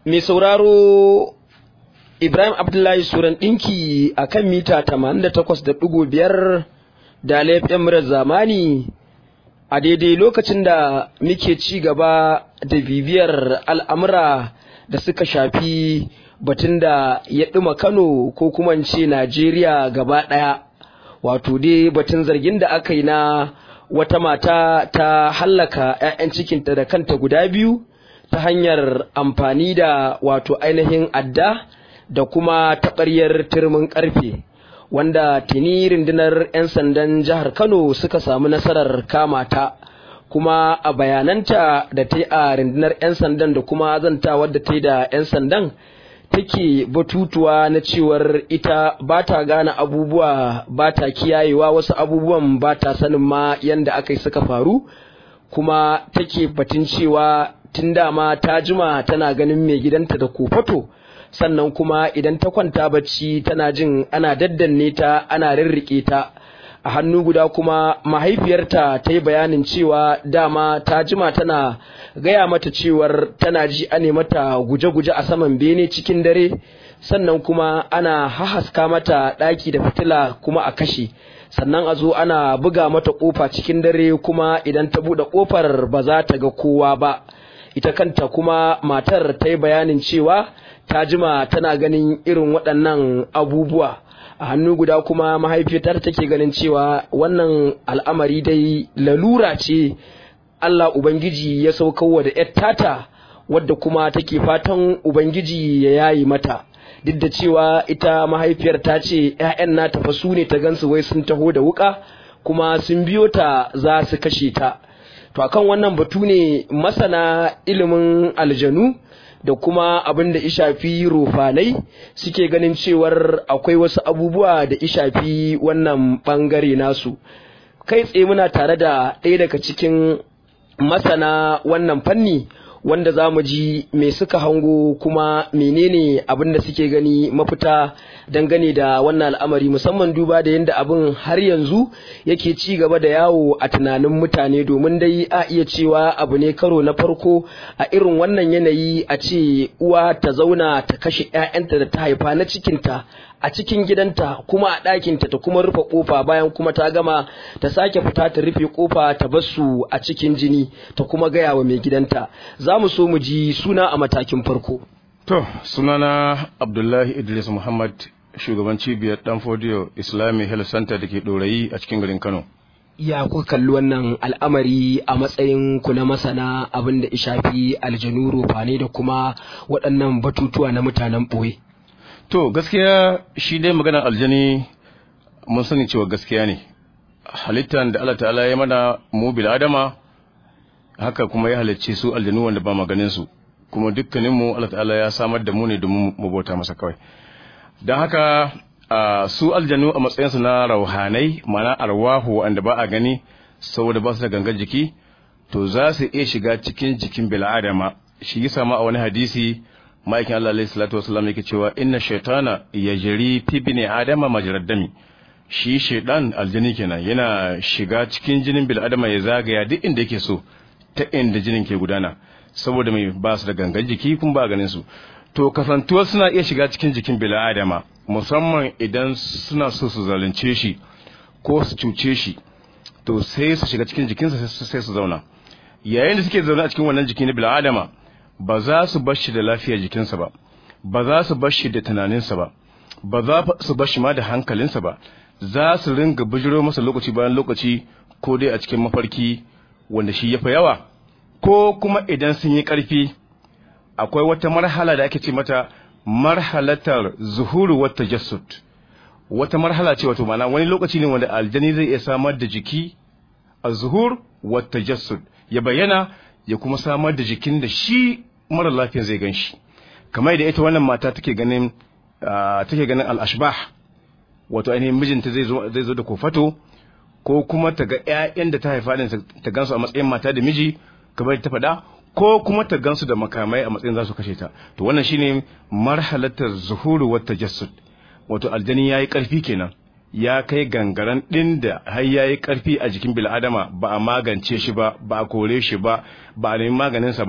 mai sauraro Ibrahim Abdullahi Suran ɗinki a kan mita 88.5 da laifin murar zamani a daidai lokacin da muke ci gaba da bibiyar al'amura da suka shafi batun da ya ɗuma Kano ko kuma ce Najeriya gaba ɗaya wato dai batun zargin da aka yi na wata mata ta hallaka 'ya'yan cikinta da kanta guda biyu ta hanyar amfani da wato ainihin adda da kuma taɓaryar turmin ƙarfe wanda tuni rundunar 'yan sandan jihar kano suka samu nasarar kama ta kuma a bayananta da ta yi a rundunar 'yan sandan da kuma zantawar da ta yi da 'yan sandan take batutuwa na cewar ita ba ta gane abubuwa ba ta kiyayewa wasu abubuwan ba ta sanin ma yadda aka yi suka faru kuma take batun cewa tun dama ta jima tana ganin mai gidanta da kofato sannan kuma idan ta kwanta bacci tana jin ana daddanne ta ana rirriƙe ta a hannu guda kuma mahaifiyarta ta yi bayanin cewa dama ta jima tana gaya mata cewar tana ji ane mata guje-guje a saman bene cikin dare sannan kuma ana hahaska mata ɗaki da fitila kuma a kashe sannan a zo ana buga mata ƙofa cikin dare kuma idan ta buɗe ƙofar ba za ta ga kowa ba ita kanta kuma matar ta yi bayanin cewa ta jima tana ganin irin waɗannan abubuwa a hannu guda kuma mahaifiyar take ganin cewa wannan al'amari dai lalura ce Allah Ubangiji ya saukowa da ‘yar tata wadda kuma take fatan Ubangiji ya yayi mata duk da cewa ita mahaifiyar ta ce ‘ya'yan nata fa su ne ta gansu wai sun taho da wuka kuma sun biyo ta za su kashe ta to akan wannan batu ne masana ilimin aljanu da kuma abin da ishafi rufanai suke ganin cewar akwai wasu abubuwa da ishafi wannan bangare nasu kai tsaye muna tare da ɗaya daga cikin masana wannan fanni wanda za mu ji me suka hango kuma menene abin da suke gani mafita dangane da wannan al'amari musamman duba da yadda abin har yanzu yake ci gaba da yawo a tunanin mutane domin dai a iya cewa abu ne karo na farko a irin wannan yanayi a ce uwa ta zauna ta kashe 'ya'yanta da ta haifa na cikinta a cikin gidanta kuma a ɗakinta ta kuma rufe ƙofa bayan kuma ta gama ta sake fita ta rufe ƙofa ta basu a cikin jini ta kuma gaya wa mai gidanta za mu so mu ji suna a matakin farko. To, sunana Abdullahi Idris Muhammad shugaban cibiyar Danfodiyo Islamic Health Center da ke ɗorayi a cikin garin Kano. Ya ku kalli wannan al'amari a matsayin ku na masana abin da shafi aljanu rufane da kuma waɗannan batutuwa na mutanen ɓoye. To gaskiya shi dai maganar aljani mun sani cewa gaskiya ne. Halittar da Allah ta'ala ya mana mu bil adama haka kuma ya halicce su aljanu wanda ba maganin su kuma dukkanin mu Allah ta'ala ya samar da mu ne domin mu bauta masa kawai. Don haka su aljanu a matsayin su na rauhanai ma'ana arwahu wanda ba a gani saboda ba su da gangan jiki to za su iya shiga cikin jikin bil adama shi yasa ma a wani hadisi ma'aikin Allah alaihi salatu wasallam yake cewa inna shaytana yajri fi bini adama majrad dami shi shaydan aljini kenan yana shiga cikin jinin bil adama ya zagaya duk inda yake so ta inda jinin ke gudana saboda mai ba su da gangan jiki kun ba ganin su to kasantuwar suna iya shiga cikin jikin bil adama musamman idan suna so su zalunce shi ko su cuce shi to sai su shiga cikin jikinsa sai su zauna yayin da suke zaune a cikin wannan jiki na bil adama ba za su bar shi da lafiyar jikinsa ba ba za su bar shi da tunaninsa ba ba za su bar shi ma da hankalinsa ba za su ringa bijiro masa lokaci bayan lokaci ko dai a cikin mafarki wanda shi ya fi yawa ko kuma idan sun yi ƙarfi akwai wata marhala da ake ce mata marhalatar zuhuru wata jassud wata marhala ce wato mana wani lokaci ne wanda aljani zai iya samar da jiki a zuhur wata jassud ya bayyana ya kuma samar da jikin da shi mara lafiya zai gan shi kamar da ita wannan mata take ganin take ganin al-ashbah wato ainihin mijinta zai zo zai zo da kofato ko kuma ta ga ƴaƴan da ta haifa din ta gansu a matsayin mata da miji kamar ta faɗa ko kuma ta gansu da makamai a matsayin za su kashe ta to wannan shine marhalatar zuhuru wa tajassud wato aljani yayi karfi kenan ya kai gangaren ɗin da har ya yi ƙarfi a jikin bil'adama ba a magance shi ba ba a kore shi ba ba a nemi maganinsa ba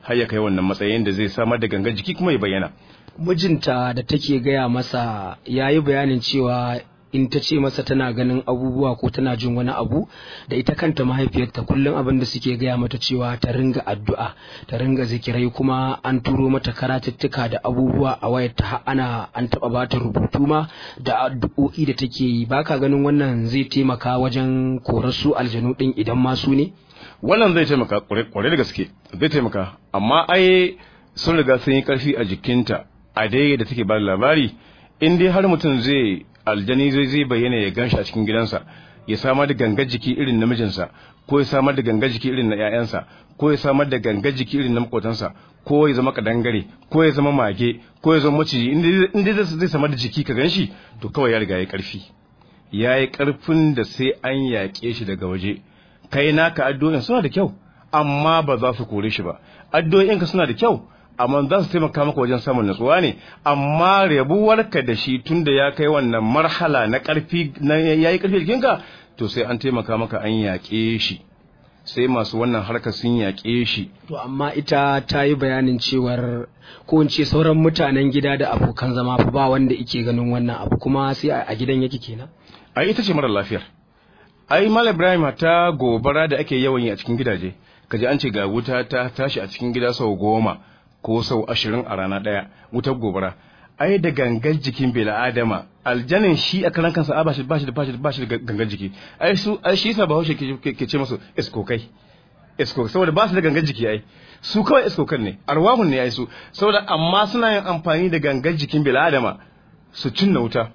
har ya kai wannan matsayin da zai samar da gangan jiki kuma ya bayyana mijinta da take gaya masa ya yi bayanin cewa in ta ce masa tana ganin abubuwa ko tana jin wani abu da ita kanta mahaifiyarta kullum abin da suke gaya mata cewa ta ringa addu'a ta ringa zikirai kuma an turo mata karatuttuka da abubuwa a wayar ta ana an taba bata rubutu ma da addu'o'i da take yi baka ganin wannan zai taimaka wajen korar su aljanu din idan ma su ne wannan zai taimaka kwarai da gaske zai taimaka amma ai sun riga sun yi karfi a jikinta a dai da take ba labari in dai har mutum zai aljani zai zai bayyana ya ganshi a cikin gidansa ya samar da gangar jiki irin namijinsa ko ya samar da gangar jiki irin na 'ya'yansa ko ya samar da gangar jiki irin na makotansa ko ya zama kadangare ko ya zama mage ko ya zama maciji in dai zai samar da jiki ka ganshi to kawai ya riga ya karfi ya yi karfin da sai an yaƙe shi daga waje kai naka addu'o'in suna da kyau amma ba za su kore shi ba addu'o'inka suna da kyau amma za su taimaka maka wajen samun natsuwa ne amma rabuwarka da shi tun da ya kai wannan marhala na ƙarfi na yayi ƙarfi jikinka to sai an taimaka maka an yaƙe shi sai masu wannan harkar sun yaƙe shi to amma ita ta yi bayanin cewar ko in ce sauran mutanen gida da abokan zama fa ba wanda ike ganin wannan abu kuma sai a gidan yake kenan ai ita ce mara lafiyar ai mal ibrahim ta gobara da ake yawan yi a cikin gidaje kaji an ce ga wuta ta tashi a cikin gida sau goma ko sau ashirin a rana ɗaya wutar gobara ai da gangan jikin bela adama aljanin shi a karan kansa ba shi ba shi da ba shi da gangan jiki ai su ai shi sa bahaushe ke ce masu iskokai iskokai saboda ba su da gangan jiki ai su kawai iskokan ne arwahun ne ai su saboda amma suna yin amfani da gangan jikin bela adama su cinna wuta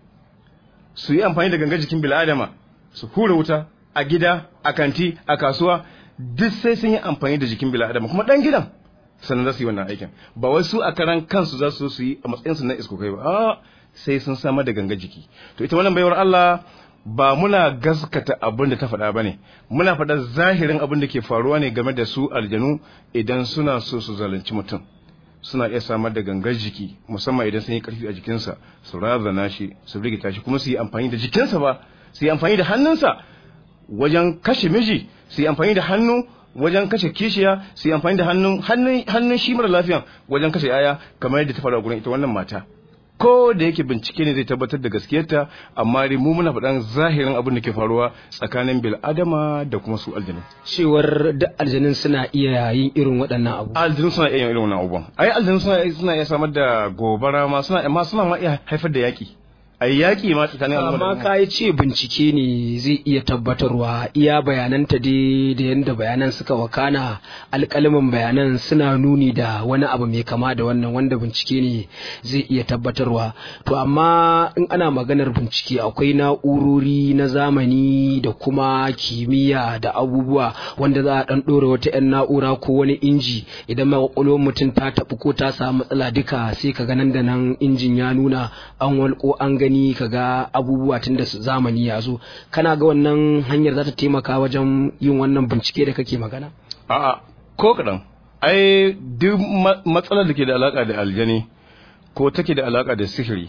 su yi amfani da gangan jikin bela adama su hura wuta a gida a kanti a kasuwa duk sai sun yi amfani da jikin bela adama kuma dan gidan sannan za su yi wannan aikin ba wai su a karan kansu za su su yi a matsayinsu na iskokai ba a sai sun samar da ganga jiki to ita wannan baiwar Allah ba muna gaskata abin da ta faɗa ba ne muna faɗa zahirin abin da ke faruwa ne game da su aljanu idan suna so su zalunci mutum suna iya samar da gangar jiki musamman idan sun yi ƙarfi a jikinsa su razana shi su rigita shi kuma su yi amfani da jikinsa ba su yi amfani da hannunsa wajen kashe miji su yi amfani da hannu wajen kashe kishiya su yi amfani da hannun hannun shi mara lafiyan wajen kashe yaya kamar yadda ta faru a gurin ita wannan mata ko da yake bincike ne zai tabbatar da gaskiyarta amma dai mu muna faɗan zahirin abin da ke faruwa tsakanin bil adama da kuma su aljanu cewar duk aljanun suna iya yin irin waɗannan abu aljanu suna iya yin irin wannan abubuwan ai aljanu suna suna iya samar da gobara ma suna ma suna ma iya haifar da yaki a yaƙi ma tsakanin al'umma amma ka yi ce bincike ne zai iya tabbatarwa iya bayananta dai da yadda bayanan suka wakana alƙalimin bayanan suna nuni da wani abu mai kama da wannan wanda bincike ne zai iya tabbatarwa to amma in ana maganar bincike akwai na'urori na zamani da kuma kimiyya da abubuwa wanda za a ɗan ɗora wata 'yan na'ura ko wani inji idan ma ƙwaƙwalwar mutum ta taɓu ko ta samu matsala duka sai ka ga nan da nan injin ya nuna an walƙo an gani ka ga abubuwa tun da zamani ya zo kana ga wannan hanyar za ta taimaka wajen yin wannan bincike da kake magana a'a ko kaɗan ai duk matsalar da ke da alaƙa da aljani ko take da alaƙa da sihiri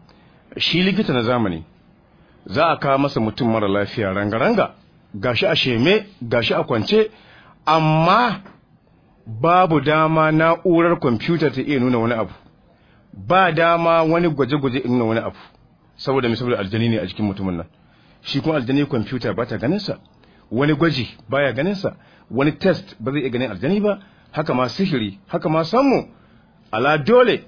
shi likita na zamani za a kawo masa mutum mara lafiya ranga-ranga gashi a sheme gashi a kwance amma babu dama na'urar kwamfuta ta iya nuna wani abu ba dama wani gwaje-gwaje in nuna wani abu saboda mai saboda aljani ne a jikin mutumin nan shi kuma aljani kwamfuta ba ta ganin sa wani gwaji baya ganin sa wani test ba zai iya ganin aljani ba haka ma sihiri haka ma sammu ala dole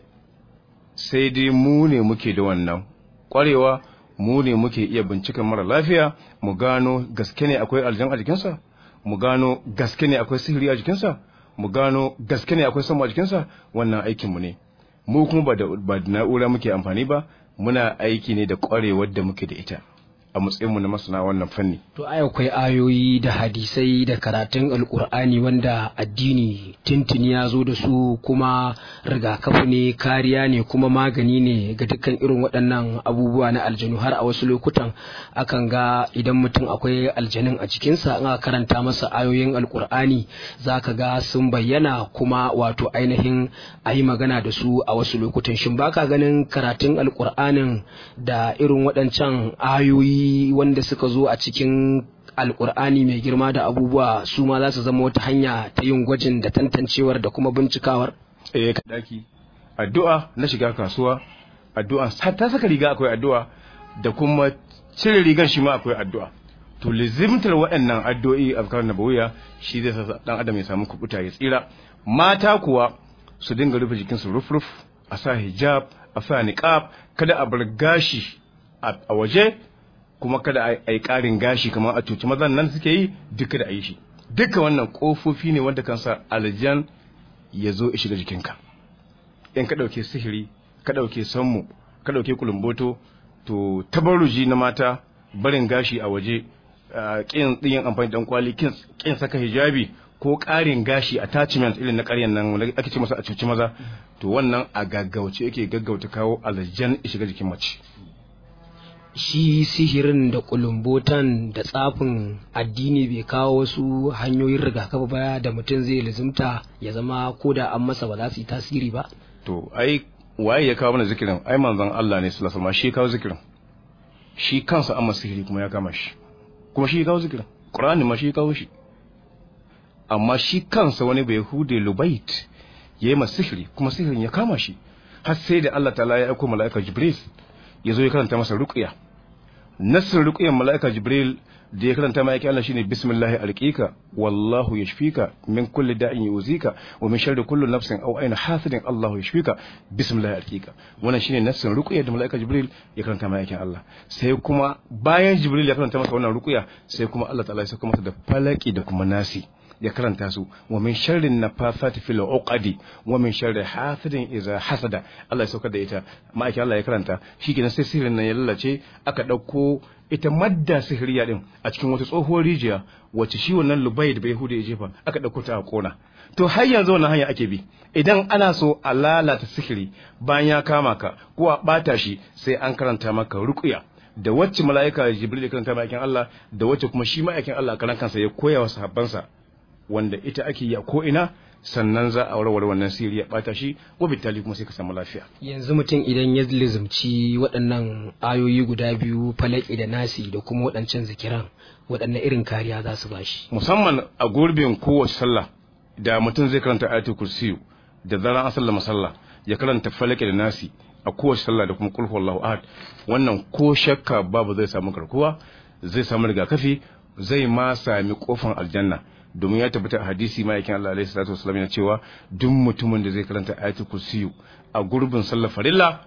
sai dai mu ne muke da wannan kwarewa mu ne muke iya binciken mara lafiya mu gano gaske ne akwai aljan a jikinsa mu gano gaske ne akwai sihiri a jikinsa mu gano gaske ne akwai sammu a jikinsa wannan aikinmu ne mu kuma ba da na'ura muke amfani ba muna aiki ne da ƙwarewar da muke da ita a matsayinmu na masana wannan fanni. To ai akwai ayoyi da hadisai da karatun alkur'ani wanda addini tintini ya zo da su kuma rigakafi ne kariya ne kuma magani ne ga dukkan irin waɗannan abubuwa na aljanu har a wasu lokutan akan ga idan mutum akwai aljanin a cikinsa in aka karanta masa ayoyin alkur'ani za ka ga sun bayyana kuma wato ainihin a yi magana da su a wasu lokutan shin baka ganin karatun alkur'anin da irin waɗancan ayoyi wanda suka zo a cikin alkur'ani mai girma da abubuwa su ma za su zama wata hanya ta yin gwajin da tantancewar da kuma bincikawar eh ka daki addu'a na shiga kasuwa addu'a ta saka riga akwai addu'a da kuma cire rigar shi ma akwai addu'a to lizimtar waɗannan addu'o'i azkar nabawiya shi zai sa dan adam ya samu kubuta ya tsira mata kuwa su dinga rufe jikinsu ruf-ruf a sa hijab a sa niqab kada a bar gashi a waje kuma kada a yi ƙarin gashi kamar a cuci mazan nan suke yi duka da a yi shi duka wannan ƙofofi ne wanda kan sa aljan ya zo ya shiga jikinka in ka ɗauke sihiri ka ɗauke sammu ka ɗauke kulumboto to tabarruji na mata barin gashi a waje ƙin yin amfani da kwali ƙin saka hijabi ko ƙarin gashi attachment irin na ƙaryan nan wanda ake ce masa a cuci maza to wannan a gaggauce yake gaggauta kawo aljan ya shiga jikin mace shi sihirin da kulumbotan da tsafin addini bai kawo wasu hanyoyin rigakafi ba da mutum zai lizimta ya zama ko da an masa ba za su yi tasiri ba to ai waye ya kawo mana zikirin ai manzon Allah ne sallallahu alaihi shi ya kawo zikirin shi kansa amma sihiri kuma ya kama shi kuma shi ya kawo zikirin Qur'ani ma shi ya kawo shi amma shi kansa wani bai hude lubait yayi masa sihiri kuma sihirin ya kama shi har sai da Allah ta'ala ya aiko mala'ika Jibril ya zo ya karanta masa ruqya nassin ruqyan mala'ika Jibril da ya karanta ma yake Allah shine bismillahi alqika wallahu yashfika min kulli da'in yuzika wa min sharri kulli nafsin aw ayna hasidin Allahu yashfika bismillahi alqika wannan shine nassin ruqya da malaika Jibril ya karanta ma yake Allah sai kuma bayan Jibril ya karanta masa wannan ruqya sai kuma Allah ta'ala ya saka masa da falaki da kuma nasi ya karanta su wa min sharrin nafasati fil uqadi wa min sharri hasidin idza hasada Allah ya sauka da ita ma'aikin Allah ya karanta shikenan sai sihirin nan ya lalace aka dauko ita madda sihiriya din a cikin wata tsohuwar rijiya wacce shi wannan lubai da bai hude ya jefa aka dauko ta a kona to har yanzu wannan hanya ake bi idan ana so a lalata sihiri bayan ya kama ka ko a bata shi sai an karanta maka ruqya da wacce mala'ika jibril ya karanta ma'aikin Allah da wacce kuma shi ma'aikin Allah karan kansa ya koya wa sahabbansa wanda ita ake yi a ko ina sannan za a warware wannan sirri ya bata shi ko bitali kuma sai ka samu lafiya yanzu mutum idan ya lizumci waɗannan ayoyi guda biyu falaki da nasi da kuma waɗancan zikiran waɗanne irin kariya za su bashi musamman a gurbin kowace sallah da mutum zai karanta ayatul kursiyu da zaran an sallama sallah ya karanta falaki da nasi a kowace sallah da kuma kulhu wallahu ahad wannan ko shakka babu zai samu karkuwa zai samu rigakafi zai ma sami kofan aljanna domin ya tabbata a hadisi ma'aikin Allah alaihi salatu wasallam yana cewa duk mutumin da zai karanta ayatul kursiyu a gurbin sallar farilla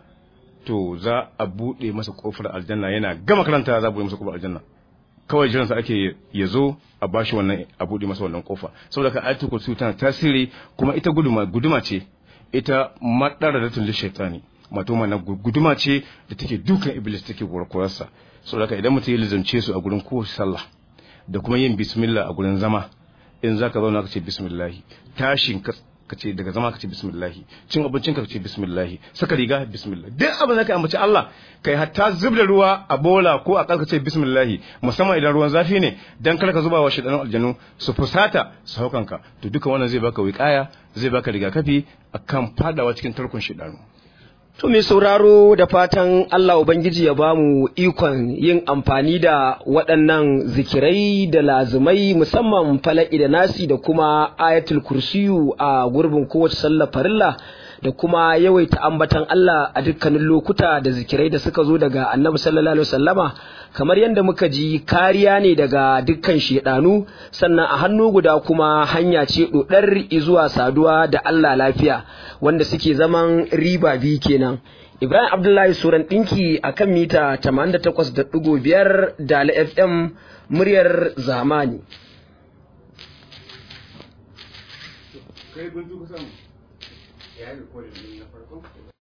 to za a bude masa kofar aljanna yana gama karanta za a bude masa kofar aljanna kawai jiran sa ake ya zo a bashi wannan a bude masa wannan kofa saboda ka ayatul kursiyu tana tasiri kuma ita guduma guduma ce ita madara da tun shaitani mato mana guduma ce da take dukan iblis take gurkurarsa saboda ka idan mutum ya lizance su a gurin kowace sallah da kuma yin bismillah a gurin zama in zaka zauna ka ce bismillahi tashin ka ce daga zama ka ce bismillahi cin abincin ka ce bismillahi saka riga bismillah duk abin da ka ambaci Allah kai hatta zub da ruwa a bola ko a ka ce bismillahi musamman idan ruwan zafi ne dan kar ka zuba wa shedanin aljanu su fusata su haukanka to duka wannan zai baka wiƙaya zai baka rigakafi akan fadawa cikin tarkon shedanu To mai sauraro da fatan Allah Ubangiji ya ba mu ikon yin amfani da waɗannan zikirai da lazumai musamman fala'i da nasi da kuma ayatul kursiyu a gurbin kowace sallar farilla da kuma yawaita ambatan Allah a dukkanin lokuta da zikirai da suka zo daga annabi sallallahu alaihi wasallama kamar yadda muka ji kariya ne daga dukkan shedanu sannan a hannu guda kuma hanya ce dodar zuwa saduwa da Allah lafiya wanda suke zaman riba biyu kenan Ibrahim Abdullahi Suran ɗinki a kan mita 88.5 da FM muryar zamani. Kai guntu kusan ya yi rikodin na farko?